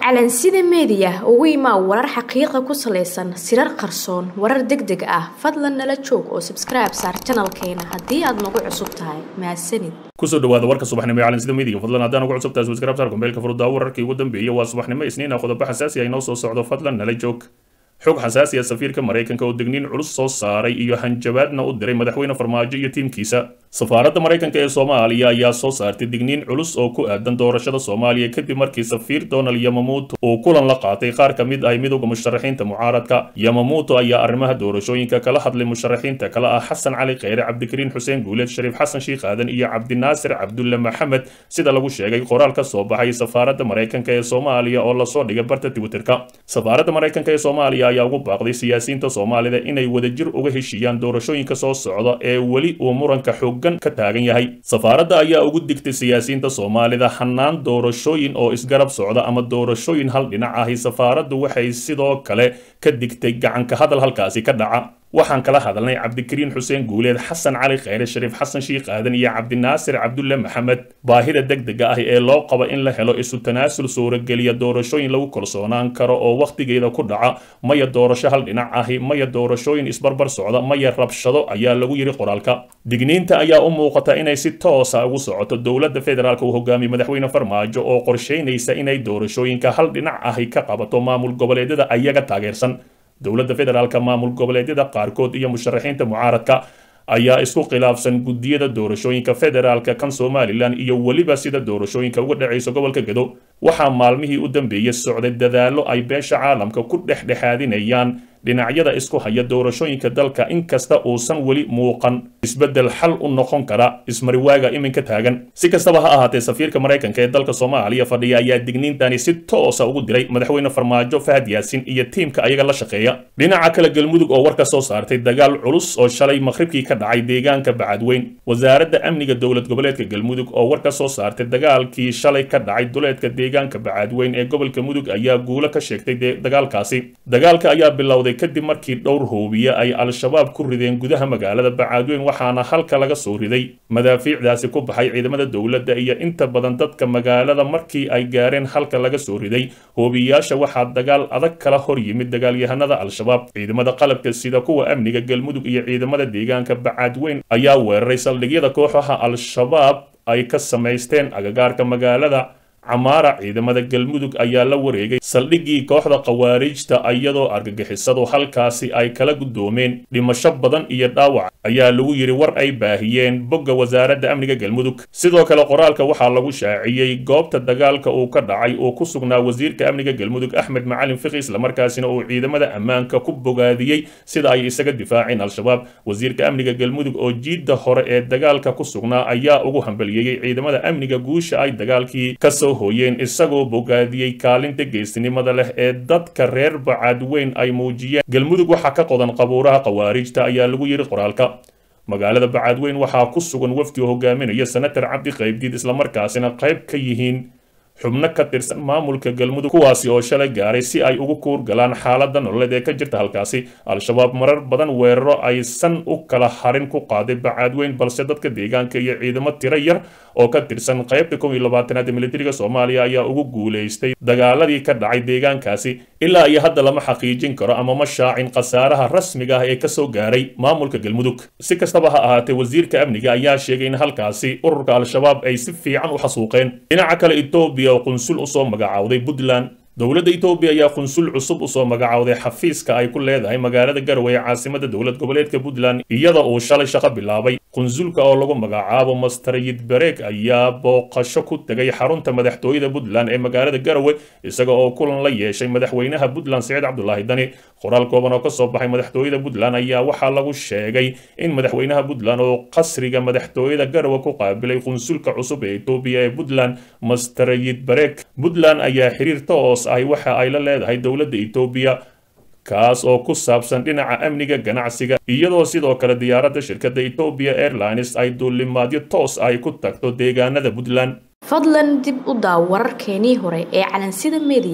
calansida meediya ugu imaa warar xaqiiqa ku salaysan sirar qarsoon warar deg deg ah fadlan nala joog oo sabskribe saar janalkeena haddii aad nagu cusub tahay mahadsanid kusoo dhawaada warka subaxnimo ee calansida meediga fadlan haddaan ugu cusub tahay subscribe saar kumbeelka furudaawo wararkii ugu dambeeyay waa subaxnimo isniin ah qodobo xasaasi ah inoo soo socdo fadlan nala joog xog xasaasi ah safiirka maraykanka oo degniin culus soo saaray iyo hanjabaadna u diray madaxweyne farmaajo iyo tiimkiisa safaaradda maraykanka ee soomaaliya ayaa soo saartay digniin culus oo ku aadan doorashada soomaaliya kadib markii safiir donald yamamuuto uu kulan la qaatay qaar ka mid ah midowda musharaxiinta mucaaradka yamamuuto ayaa arrimaha doorashooyinka kala hadlay musharaxiinta kale ah xasan cali kheyre cabdikariin xuseen guuleed shariif xasan shiikh aadan iyo cabdinaasir cabdulle maxamed sida lagu sheegay qoraal ka soo baxay safaaradda maraykanka ee soomaaliya oo lasoo dhigay barta twitterka safaaradda maraykanka ee soomaaliya ayaa ugu baaqday siyaasiyiinta soomaalida inay wadajir uga heshiiyaan doorashooyinka soo socda ee weli uu muranka xooggan ka taagan yahay safaaradda ayaa ugu digtay siyaasiyiinta soomaalida hannaan doorashooyin oo isgarab socda ama doorashooyin hal dhinac ahi safaaraddu waxay sidoo kale ka digtay gacanka hadal halkaasi ka dhaca waxaan kala hadalnay cabdikariin xuseen guuleed xasan cali kheyre shariif xasan shiikh aadan iyo cabdinaasir cabdulle maxamed baahida deg dega ah ee loo qabo in la helo isu tanaasul suurageliya doorashooyin lagu kalsoonaan karo oo wakhtigeeda ku dhaca maya doorasho hal dhinac ahi maya doorashooyin isbarbar socda maya rabshado ayaa lagu yidhi qoraalka digniinta ayaa u muuqata inay si toosa ugu socoto dowladda federaalk uu hogaamiye madaxweyne farmaajo oo qorshaynaysa inay doorashooyinka hal dhinac ahi ka qabato maamul goboleedyada ayaga taageersan dowladda federaalka maamul goboleedyada qaarkood iyo musharaxiinta mucaaradka ayaa isku khilaafsan guddiyada doorashooyinka federaalka kan somalilan iyo weliba sida doorashooyinka uga dhacayso gobolka gedo waxaa maalmihii u dambeeyey socday dadaallo ay beesha caalamka ku dhexdhexaadinayaan dhinacyada isku haya doorashooyinka dalka inkasta uusan weli muuqan isbeddel xal u noqon kara ismariwaaga iminka taagan si kastaba ha ahaatee safiirka maraykanka ee dalka soomaaliya fadhiya ayaa digniintani si toosa ugu diray madaxweyne farmaajo fahad yaasin iyo tiimka ayaga la shaqeeya dhinaca kale galmudug oo war ka soo saartay dagaal culus oo shalay maqhribkii ka dhacay deegaanka bacadweyn wasaaradda amniga dowlad goboleedka galmudug oo war ka soo saartay dagaalkii shalay ka dhacay duleedka deegaanka bacadweyn ee gobolka mudug ayaa guulo ka sheegtay dagaalkaasi dagaalka ayaa bilowday kadib markii dhowr hoobiye ay al-shabaab ku rideen gudaha magaalada bacaadweyn waxaana halka laga soo riday madaafiicdaasi ku baxay ciidamada dowladda iyo inta badan dadka magaalada markii ay gaareen halka laga soo riday hoobiyayaasha waxaa dagaal adag kala hor yimid dagaalyahanada al-shabaab ciidamada qalabka sida kuwa amniga galmudug iyo ciidamada deegaanka bacaadweyn ayaa weeraray saldhigyada kooxaha al-shabaab ay ka samaysteen agagaarka magaalada camaara ciidamada galmudug ayaa la wareegay saldhiggii kooxda khawaarijta iyadoo argagixisadu halkaasi ay kala guddoomeen dhimasho badan iyo dhaawac ayaa lagu yidhi war ay baahiyeen bogga wasaaradda amniga galmudug sidoo kale qoraalka waxaa lagu shaaciyey goobta dagaalka uu ka dhacay uu ku sugnaa wasiirka amniga galmudug axmed macalin fiqi islamarkaasina uu ciidamada ammaanka ku bogaadiyey sida ay isaga difaaceen al-shabaab wasiirka amniga galmudug oo jiidda hore ee dagaalka ku sugnaa ayaa ugu hambaliyeeyey ciidamada amniga guusha ay dagaalkii kasoo hooyeen isagoo bogaadiyey kaalinta geestinimada leh ee dadka reer bacaadweyn ay muujiyeen galmudug waxaa ka qodan qabuuraha khawaarijta ayaa lagu yidhi qoraalka magaalada bacaadweyn waxaa ku sugan wafdi hogaaminaya senatar cabdi qaybdiid islamarkaasina qayb ka yihiin xubno ka tirsan maamulka galmudug kuwaasi oo shalay gaaray si ay ugu kuur galaan xaaladda nololeed ee ka jirta halkaasi al-shabaab marar badan weeraro aysan u kala harin ku qaaday bacaadweyn balse dadka deegaanka iyo ciidamo tiro yar oo ka tirsan qaybta kow iyo labaatanaad ee militariga soomaaliya ayaa ugu guulaystay dagaaladii ka dhacay deegaankaasi ilaa iyo hadda lama xaqiijin karo ama ma shaacin khasaaraha rasmiga ah ee kasoo gaaray maamulka galmudug si kastaba ha ahaatee wasiirka amniga ayaa sheegay in halkaasi ururka al-shabaab ay si fiican u xasuuqeen dhinaca kale etoobiya oo qunsul usoo magacaawday puntland dowladda etoobiya ayaa qunsul cusub usoo magacaawday xafiiska ay ku leedahay magaalada garowe ee caasimada dowlad goboleedka puntland iyada uu shalay shaqo bilaabay qunsulka oo lagu magacaabo mastarayid bareeg ayaa booqasho ku tegay xarunta madaxtooyada puntland ee magaalada garowe isaga oo kulan la yeeshay madaxweynaha puntland siciid cabdulaahi dani qoraal kooban oo kasoo baxay madaxtooyada puntland ayaa waxaa lagu sheegay in madaxweynaha puntland oo qasriga madaxtooyada garowe ku qaabilay qunsulka cusub ee etoobiya ee puntland mastarayid bareeg puntland ayaa xiriir toos ahi waxa ay la leedahay dowladda etoobiya kaas oo ku saabsan dhinaca amniga ganacsiga iyadoo sidoo kale diyaaradda shirkadda etoobiya airlines ay duulimaadyo toos ay ku tagto deegaanada puntland fadlan dib u daaw wararkeenii hore ee calansida meediya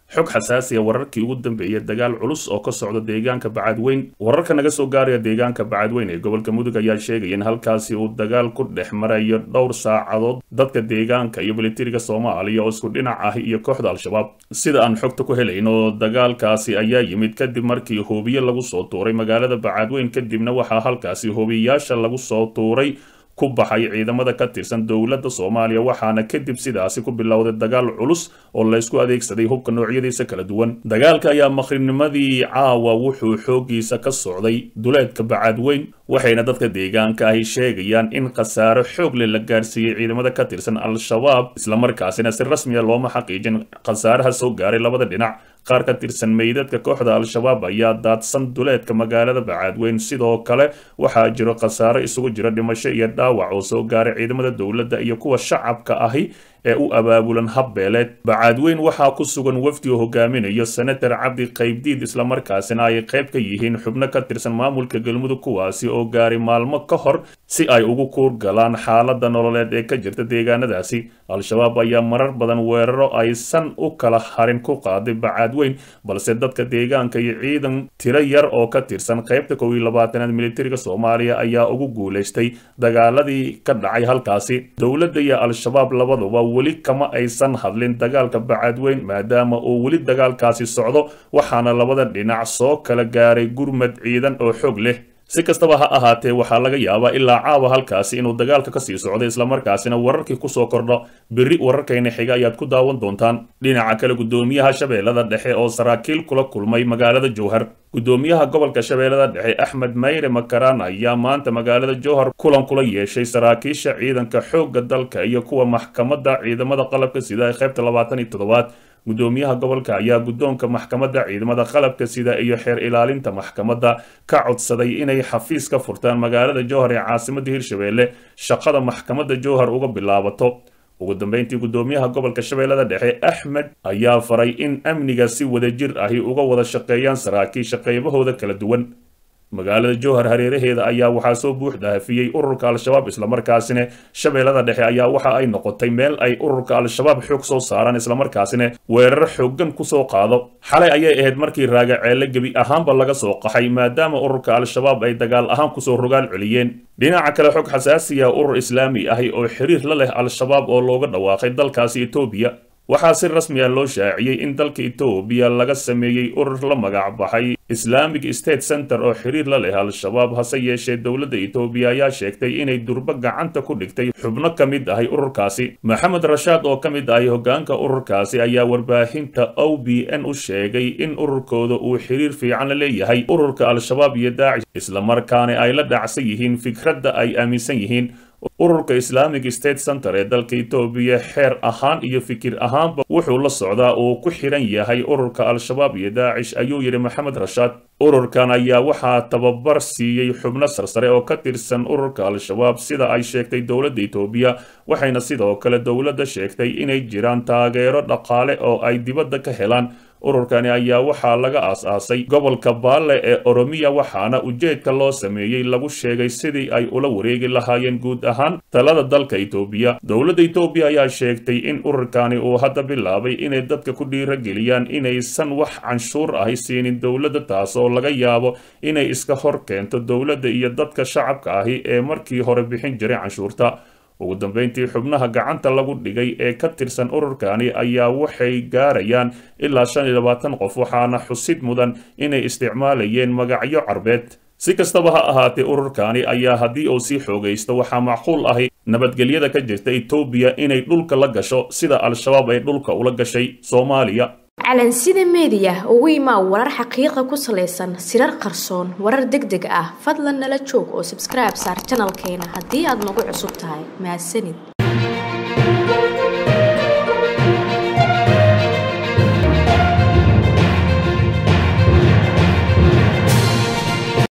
xog xasaasiya wararkii ugu dambeeyay dagaal culus oo ka socda deegaanka bacadweyn wararka naga soo gaaraya deegaanka bacadweyn ee gobolka mudug ayaa sheegaya in halkaasi uu dagaal ku dhex marayo dhowr saacadood dadka deegaanka iyo militariga soomaaliya oo isku dhinac ah iyo kooxda al-shabaab sida aan xogta ku helayn oo dagaalkaasi ayaa yimid kadib markii hoobiye lagu soo tuuray magaalada bacadweyn kadibna waxaa halkaasi hoobiyayaasha lagu soo tuuray ku baxay ciidamada ka tirsan dowladda soomaaliya waxaana kadib sidaasi ku bilowday dagaal culus oo laysku adeegsaday hubka noocyadiisa kala duwan dagaalka ayaa maqrinimadii caawa wuxuu xoogiisa ka socday duleedka bacadweyn waxayna dadka deegaanka ahi sheegayaan in khasaaro xoog leh la gaarsiiyey ciidamada ka tirsan al-shabaab islamarkaasina si rasmiya looma xaqiijin khasaaraha soo gaaray labada dhinac qaar ka tirsan meydadka kooxda al-shabaab ayaa daadsan duleedka magaalada bacadweyn sidoo kale waxaa jiro khasaaro isugu jira dhimasho iyo dhaawac oo soo gaaray ciidamada dowladda iyo kuwa shacabka ahi ee u abaabulan habbeeleed bacadweyn waxaa ku sugan wafdi oo hogaaminayo senator cabdi qaybdiid islamarkaasina ay qayb ka yihiin xubno ka tirsan maamulka galmudug kuwaasi oo gaaray maalmo ka hor si ay ugu kuur galaan xaaladda nololeed ee ka jirta deegaanadaasi al-shabaab ayaa marar badan weeraro aysan u kala harin ku qaaday bacadweyn balse dadka deegaanka iyo ciidan tiro yar oo ka tirsan qaybta kow iyo labaatanaad militariga soomaaliya ayaa ugu guulaystay dagaaladii ka dhacay halkaasi dowladda iyo al-shabaab labaduba weli kama aysan hadlin dagaalka bacadweyn maadaama uu weli dagaalkaasi socdo waxaana labada dhinac soo kala gaaray gurmad ciidan oo xoog leh si kastaba ha ahaatee waxaa laga yaabaa ilaa caawa halkaasi inuu dagaalka kasii socday islamarkaasina wararkii kusoo kordho berri wararkayna xiga ayaad ku daawan doontaan dhinaca kale guddoomiyaha shabeellada dhexe oo saraakiil kula kulmay magaalada jowhar guddoomiyaha gobolka shabeellada dhexe axmed mayre makaraan ayaa maanta magaalada jowhar kulan kula yeeshay saraakiisha ciidanka xoogga dalka iyo kuwa maxkamadda ciidamada qalabka sida ee qaybta labaatan iyo toddobaad guddoomiyaha gobolka ayaa guddoonka maxkamadda ciidamada qalabka sida iyo xeer ilaalinta maxkamadda ka codsaday inay xafiis ka furtaan magaalada jowhar ee caasimadda hirshabeelle shaqada maxkamadda jowhar uga bilaabato ugu dambeyntii guddoomiyaha gobolka shabeellada dhexe axmed ayaa faray in amniga si wadajir ahi uga wada shaqeeyaan saraakiisha qaybahooda kala duwan magaalada jowhar hareeraheeda ayaa waxaa soo buux daafiyey ururka al-shabaab islamarkaasina shabeellada dhexe ayaa waxa ay noqotay meel ay ururka al-shabaab xoog soo saaraan islamarkaasina weerar xooggan kusoo qaado xalay ayay ahayd markii raagaceelle gebi ahaanba laga soo qaxay maadaama ururka al-shabaab ay dagaal ahaan kusoo rogaal celiyeen dhinaca kale xog xasaasiya urur islaami ahi oo xiriir la leh al-shabaab oo looga dhawaaqay dalkaasi etoobiya waxaa si rasmi ah loo shaaciyey in dalka etoobiya laga sameeyey urur la magac baxay islamic state center oo xiriir la leh al-shabaab hase yeeshee dowladda etoobiya ayaa sheegtay inay durbo gacanta ku dhigtay xubno ka mid ahay ururkaasi maxamed rashaad oo ka mid ahay hoggaanka ururkaasi ayaa warbaahinta o b n u sheegay in ururkooda uu xiriir fiican la leeyahay ururka al-shabaab iyo daacish islamarkaana ay la dhacsan yihiin fikradda ay aaminsan yihiin ururka islamic state center ee dalka etoobiya xeer ahaan iyo fikir ahaanba wuxuu la socdaa uu ku xiran yahay ururka al-shabaab iyo daacish ayuu yidhi maxamed rashaad ururkan ayaa waxaa tababar siiyey xubno sarsare oo ka tirsan ururka al-shabaab sida ay sheegtay dowladda etoobiya waxayna sidoo kale dowladda sheegtay inay jiraan taageero dhaqaale oo ay dibadda ka helaan ururkani ayaa waxaa laga aas-aasay gobolka baalle ee oromiya waxaana ujeedka loo sameeyey lagu sheegay sidii ay ula wareegi lahaayeen guud ahaan talada dalka etoobiya dowladda etoobiya ayaa sheegtay in ururkani uu hadda bilaabay inay dadka ku dhiirageliyaan inaysan wax canshuur ahi siinin dowladda taas oo laga yaabo inay iska hor keento dowladda iyo dadka shacabka ahi ee markii hore bixin jiray canshuurta ugu dambeyntii xubnaha gacanta lagu dhigay ee ka tirsan ururkani ayaa waxay gaarayaan ilaa shan iyo labaatan qof waxaana xusid mudan inay isticmaalayeen magacyo carbeed si kastaba ha ahaatee ururkani ayaa haddii uu sii xoogaysto waxaa macquul ahi nabadgelyada ka jirta etoobiya inay dhulka la gasho sida al-shabaab ay dhulka ula gashay soomaaliya calansida meediya ugu imaa warar xaqiiqa ku salaysan sirar qarsoon warar deg deg ah fadlan nala joog oo sabskribe saar janalkeena haddii aad nagu cusub tahay mahadsanid